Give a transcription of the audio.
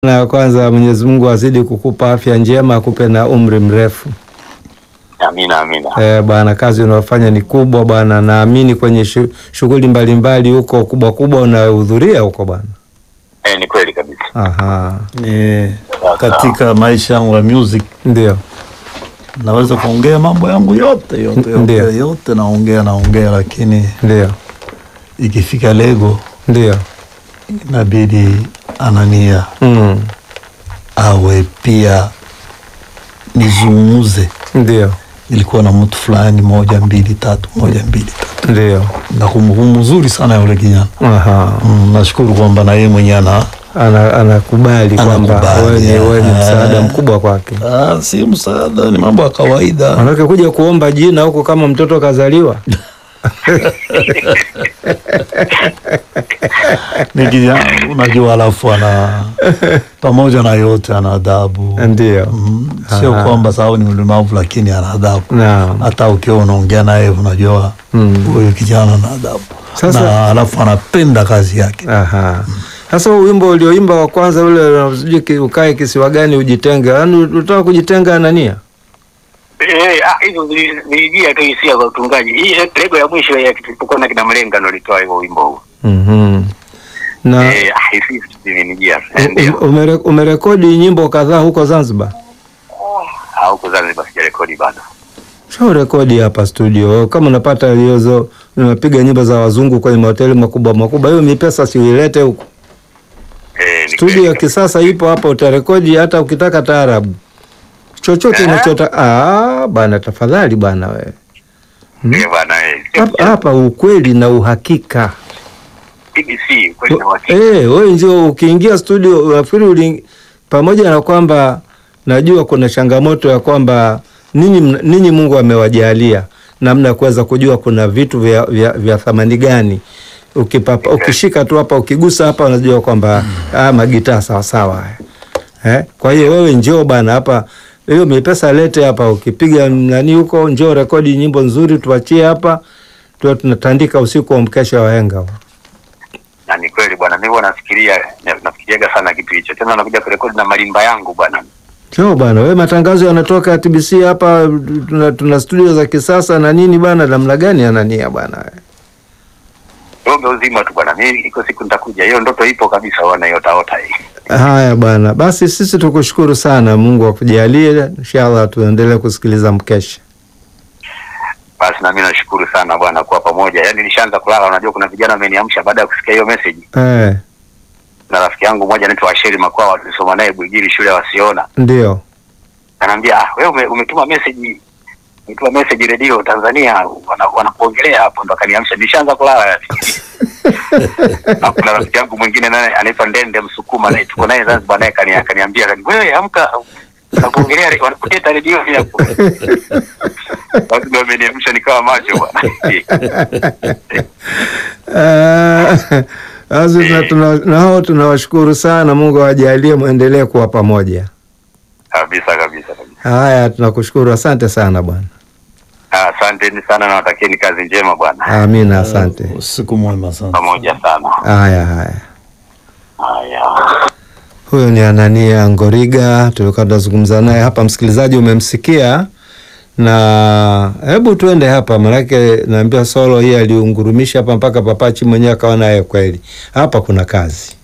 Na kwanza Mwenyezi Mungu azidi kukupa afya njema, akupe na umri mrefu. Amina, amina. Eh, bwana, kazi unayofanya ni kubwa bwana, naamini kwenye shu- shughuli mbalimbali huko kubwa kubwa unahudhuria huko bwana. Eh, ni kweli kabisa. Aha, Ni katika maisha yangu ya music ndio naweza kuongea mambo yangu yote yote Ndio. yote, yote naongea naongea, lakini ndio ikifika lego ndio inabidi Anania mm. awe pia nizungumze, ndio ilikuwa na mtu fulani moja mbili tatu moja mbili tatu, ndio na kumbukumbu nzuri sana ya yule kijana aha, mm, nashukuru kwamba na yeye mwenyewe ana ana anakubali kwamba Anakubali, wewe ni wewe ni eh. msaada mkubwa kwake. ah, si msaada, ni mambo ya kawaida. Manake kuja kuomba jina huko kama mtoto kazaliwa ni kijana unajua, alafu ana pamoja na yote ana adabu ndio Mm, sio Aha. kwamba sababu ni mlemavu lakini ana adabu. naam. Hata ukiwa unaongea naye unajua Mm. huyu kijana ana adabu Sasa- na alafu anapenda kazi yake. Aha. Sasa huu wimbo ulioimba wa kwanza ule sijui ki- ukae kisiwa gani ujitenge, yaani utaka kujitenga Anania? Eh, ah, hizo zili- zilijia tu hisia kwa utungaji. Hii lego ya mwisho ya tulipokuwa na kina Mlenga ndo litoa hivyo wimbo huu. Mhm. Na Eh, ah, hisi zilinijia. u- Ndio. u- umere, umerekodi nyimbo kadhaa huko Zanzibar? Au Zanzibar sijarekodi bado. Sio rekodi hapa studio. Kama unapata hizo unapiga nyimbo za wazungu kwenye mahoteli makubwa makubwa, hiyo mipesa si uilete huko. Eh, ni Studio kweli ya kabisa. kisasa ipo hapa, utarekodi hata ukitaka taarabu chochote Eh? unachota. Ah, bana, tafadhali bana wewe. Eh, bwana eh. Hapa, hapa ukweli na uhakika. TBC kweli na wakati. Eh, wewe ndio ukiingia studio unafikiri uli pamoja na kwamba najua kuna changamoto ya kwamba ninyi mna- ninyi Mungu amewajalia namna ya kuweza kujua kuna vitu vya, vya, vya thamani gani. Ukipapa, ukishika tu hapa ukigusa hapa unajua kwamba ah, magitaa sawa sawa haya. Eh? Kwa hiyo wewe njoo bana hapa hiyo mipesa lete hapa ukipiga nani huko njoo rekodi nyimbo nzuri tuachie hapa tuwe tunatandika usiku wa mkesha wa henga. Na ni kweli bwana, mimi huwa nafikiria na- nafikiriaga sana kitu hicho. Tena nakuja kurekodi na malimba yangu bwana. Sio bwana, wewe matangazo yanatoka TBC hapa, tuna, tuna studio za kisasa na nini bwana, namna gani Anania bwana? Ng'ombe uzima tu bwana. Mimi iko siku nitakuja. Hiyo ndoto ipo kabisa bwana, yotaota hii. Haya bwana, basi sisi tukushukuru sana, Mungu akujalie, inshallah tuendelee kusikiliza mkesha. Basi na mimi nashukuru sana bwana kwa pamoja. Yaani nishaanza kulala, unajua kuna vijana wameniamsha baada ya kusikia hiyo message. Eh, Na rafiki yangu mmoja anaitwa Asheri Makwawa tulisoma naye Bwigiri shule ya Wasiona. ndio Ananiambia, "Ah, wewe ume, umetuma message umetuma message redio Tanzania wana- wanakuongelea hapo." Ndo akaniamsha. Nishaanza kulala yani. Na kuna rafiki yangu mwingine naye anaitwa Ndende Msukuma naye tuko naye Zanzibar naye kani akaniambia, kani, "Wewe amka wanakuongelea re- wanakuleta redio hapo." Basi ndio ameniamsha nikawa macho bwana. Ah, basi tuna- tuna- na hao tunawashukuru sana, Mungu awajalie muendelee kuwa pamoja. kabisa kabisa kabisa. Haya, tunakushukuru, asante sana bwana. Ah, Asanteni sana na watakieni kazi njema bwana. Amina, asante. Usiku mwema sana. Pamoja sana. Haya haya. Haya. Huyo ni Anania Ngoriga, tulikuwa tunazungumza naye hapa. Msikilizaji, umemsikia na hebu tuende hapa, manake naambia solo hii aliungurumisha hapa mpaka papachi mwenyewe akawa naye kweli hapa kuna kazi.